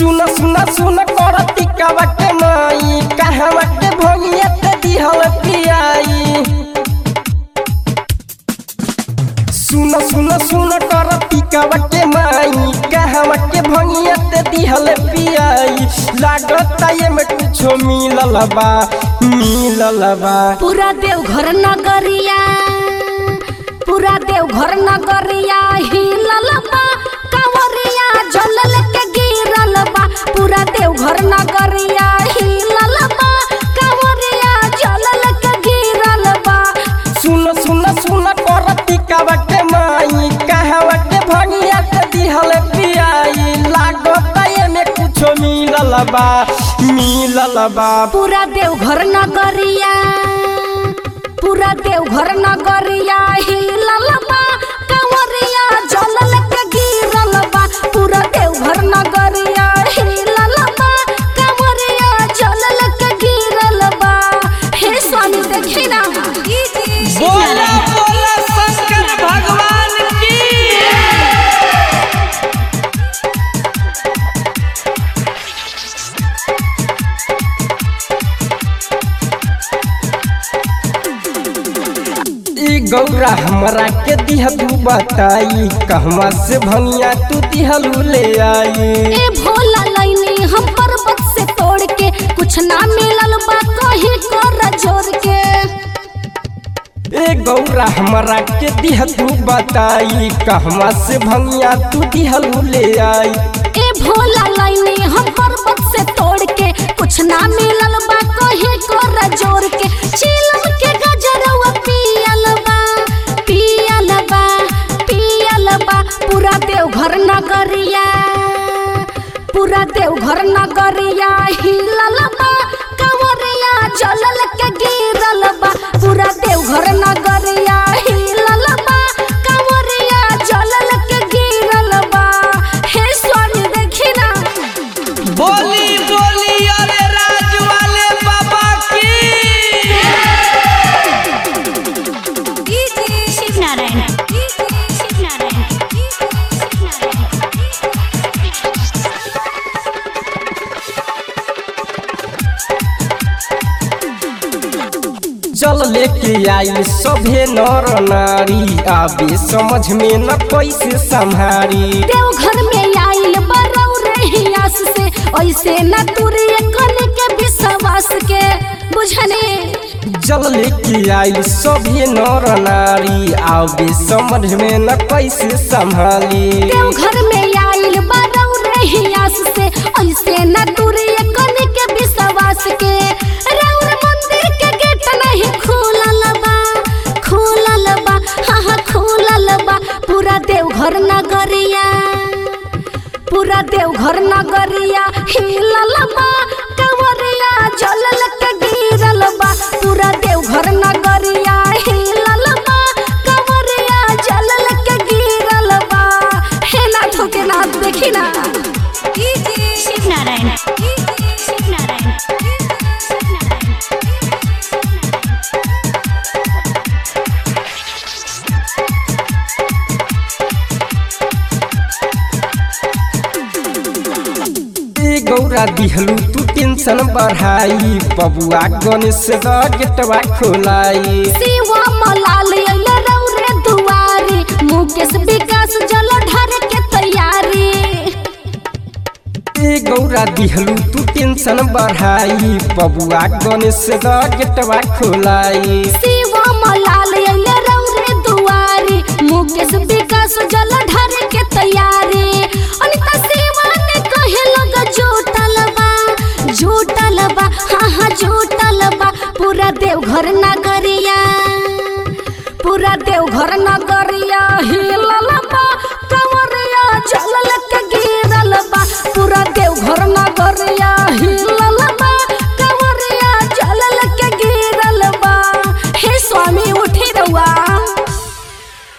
सुन सुन सुन करती कवटे माई कहवा के भंगिया ते दिहल पियाई सुन सुन सुन करती कवटे माई कहवा के भंगिया ते दिहल पियाई लागता ये में कुछो मिलल बा मिलल बा पूरा देवघर नगरिया पूरा देवघर नगरिया हिलल बा कंवरिया जलल के गिरल बा पूरा देवघर नगरिया हिलल बा कंवरिया जलल के गिरल बा सुन सुन सुन करती कवटे माई कहवा के भंगिया ते दिहल पियाई लागता ये में कुछो मिलल बा मिलल बा पूरा देवघर नगरिया पूरा देवघर नगरिया हिलल बा कंवरिया जलल के गिरल बा पूरा देवघर नगरिया हिलल बा कंवरिया जलल के गिरल बा हे स्वामी देखी ना बोला बोला शंकर भगवान की ई गौरा हमरा के दिह तू बताई कहवा से भंगिया तू दिहलू ले आई ए भोला लैनी हम पर्वत से तोड़ के कुछ ना मिलल बा कहीं कर जोर के ए गौरा हमरा के दिह तू बताई कहवा से भंगिया तू दिहलू ले आई ए भोला लाइने हम पर्वत से तोड़ के कुछ ना मिलल बा कहे कर जोर के चिलम के गजरवा पियल बा पियल बा पियल बा पूरा देवघर नगरिया पूरा देवघर नगरिया हिलल बा कंवरिया जलल के गिरल बा पूरा देवघर नगरिया हिलल बा कंवरिया जलल के गिरल बा हे स्वामी देखी ना बोली बोली अरे राज वाले बाबा की शिव नारायण शिव नारायण चल लेके आई सभे नर नारी आबे समझ में न कैसे संभारी देवघर में आइल बरौ रहियास से ऐसे न तुरी कन के विश्वास के बुझने जल लेके आई सभे नर नारी आबे समझ में न कैसे संभाली देवघर में आइल बरौ रहियास से ऐसे न तुरी कन के विश्वास के राउर मंदिर के गेट नहीं खुलल बा खुलल बा हाँ हाँ खुलल बा पूरा देवघर नगरिया पूरा देवघर नगरिया हिलल बा कंवरिया जलल के गिरल बा पूरा देवघर नगरिया हिलल बा कंवरिया जलल के गिरल बा हे नाथो के नाथ देखी ना शिव नारायण शिव नारायण ए गौरा दिहलू तू टेंशन बढ़ाई बबुआ गणेश द गेटवा खोलाई शिवा मलाल अइल रौरे दुआरी मुकेश विकास जल ढर के तैयारी ए गौरा दिहलू तू टेंशन बढ़ाई बबुआ गणेश द गेटवा खोलाई शिवा मलाल अइल रौरे दुआरी मुकेश विकास जल ढर के तैयारी अनिता शिवा ने कहे लग जोटल बा जोटल बा हाँ हाँ जोटल बा पूरा देवघर नगरिया पूरा देवघर नगर